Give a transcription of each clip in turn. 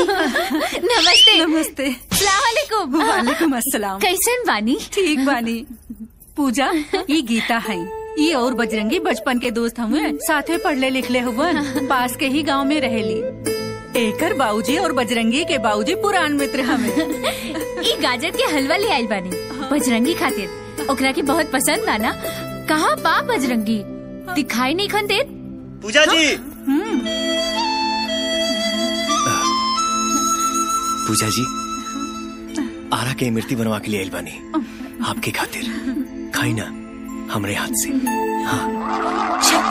नमस्ते नमस्ते सलामकुम वालेकुम अस्सलाम कैसन बानी ठीक बानी पूजा ये गीता है ये और बजरंगी बचपन के दोस्त हुए साथे पढ़ले लिखले हुवन पास के ही गांव में रहेली एकर बाऊजी और बजरंगी के बाऊजी पुरान मित्र हमें ई गाजर के हलवा ले आइल बानी बजरंगी खातिर ओकरा के बहुत पसंद बा ना कहाँ बा बजरंगी दिखाई नहीं खन देत पूजा जी पूजा जी आरा के इमरती बनवा के लिए आइल बानी आपके खातिर खाई ना हमरे हाथ से हाँ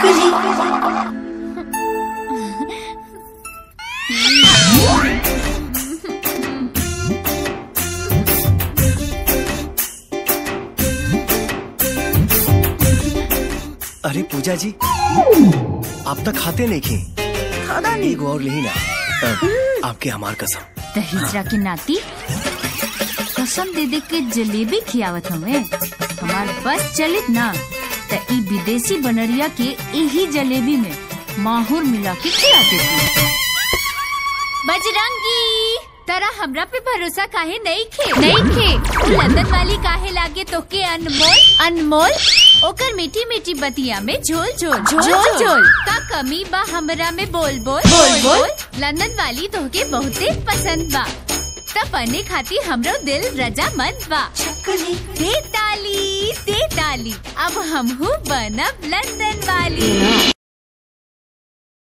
अरे पूजा जी आप तक खाते नहीं खी खाना नहीं और ले ना अ, आपके हमार कसम दहेजरा के नाती कसम दे दे के जलेबी खियावत हमें हमार बस चलित ना त ई विदेशी बनरिया के यही जलेबी में माहौर मिला के खिला देती बजरंगी तरा हमरा पे भरोसा काहे नहीं खे नहीं खे उ लंदन वाली काहे लागे तो के अनमोल अनमोल ओकर मीठी मीठी बतिया में झोल झोल झोल झोल का कमी बा हमरा में बोल बोल बोल बोल लंदन वाली तोहके बहुते पसंद बा तब बने खाती हमरो दिल रजामंद बा दे ताली दे ताली अब हमहू बनब लंदन वाली